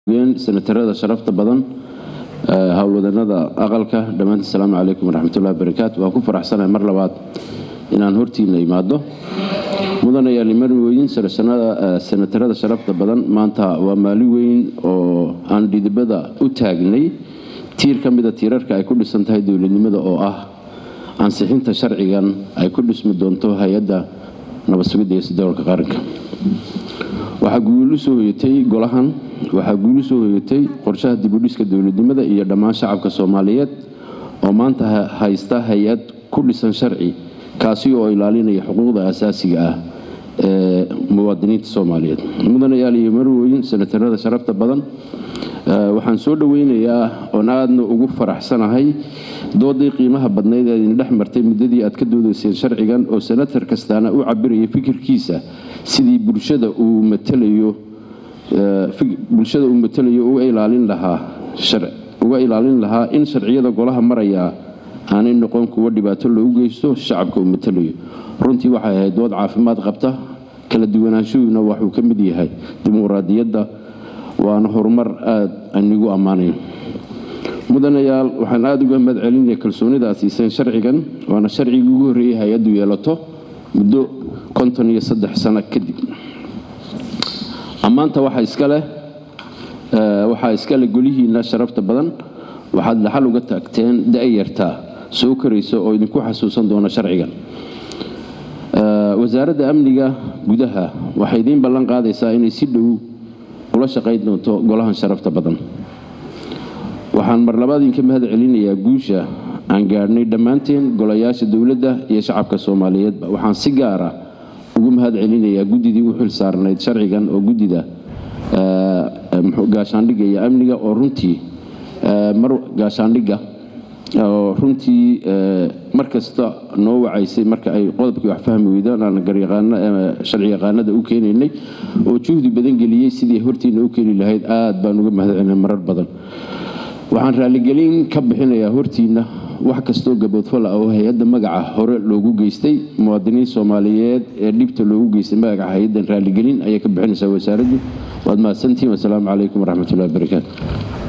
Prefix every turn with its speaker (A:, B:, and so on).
A: senatarada sharafta badan howlwadanada aqalka dhammaantiin asalaamu calaykum waraxmatullahi wabarakaatu waan ku faraxsanahay mar labaad inaan hortiina imaado mudanayaal iman weyn senatarada sharafta badan maanta waa maalin weyn oo aan dhidibada u taagnay tiir ka mida tiirarka ay ku dhisan tahay dowladnimada oo ah ansixinta sharcigan ay ku dhismi doonto hay-adda nabad sugidda iyo sodowlka qaranka waxaa guul u soo hoyatay golahan waxaa guul u soo hoyatay qorshaha dibudhiska dowladnimada iyo dhammaan shacabka soomaaliyeed oo maanta haysta hay-ad ku dhisan sharci kaasi oo ilaalinaya xuquuqda asaasiga ah ee muwaadiniinta soomaaliyeed mudanayaal iyo marweyn senatarada sharafta badan waxaan soo dhoweynayaa oon aadna ugu faraxsanahay doodii qiimaha badnayd ee idin dhex martay muddadii aad ka doodayseen sharcigan oo senatar kastaana u cabiraya fikirkiisa sidii bulshada uu matalayo bulshada uu matalayo uga ilaalin lahaa uga ilaalin lahaa in sharciyada golaha maraya aanay noqon kuwo dhibaato loogu geysto shacabka uu matalayo runtii waxay ahayd dood caafimaad qabta kala duwanaanshuhuna waxuu ka mid yahay dimuqraadiyadda waana horumar aada anigu ammaanayo mudanayaal waxaan aada uga mahad celinaya kalsoonida aad siiseen sharcigan waana sharcigii ugu horreeyay hay-addu yeelato muddo konton iyo saddex sano kadib ammaanta waxaa iskaleh waxaa iskale golihiina sharafta badan waxaad dhaxal uga taagteen da-yartaa soo koraysa oo idinku xasuusan doona sharcigan wasaaradda amniga gudaha waxay idiin ballan qaadaysaa inay si dhow ula shaqayn doonto golahan sharafta badan waxaan mar labaad idinka mahad celinayaa guusha aan gaadhnay dhammaanteen golayaasha dowladda iyo shacabka soomaaliyeedba waxaan si gaara ugu mahad celinayaa guddidii u xil saarnayd sharcigan oo guddida gaashaandhigga iyo amniga oo runtii mar gaashaandhigga oo runtii mar kasta noo wacaysay marka ay qodobkii wax fahmi weydaan aan sharci yaqaanada u keenaynay oo juhdi badan geliyey sidii hortiina u keeni lahayd aad baan uga mahad celinay marar badan waxaan raaligelin ka bixinayaa hortiina wax kastoo gaboodfal ah oo hay-adda magaca hore loogu geystay muwaadiniin soomaaliyeed ee dhibta loogu geystay magaca hay-addan raaligelin ayay ka bixinaysaa wasaaraddu waad mahadsantihiin wasalaamu calaykum waraxmatullahi wabarakaatu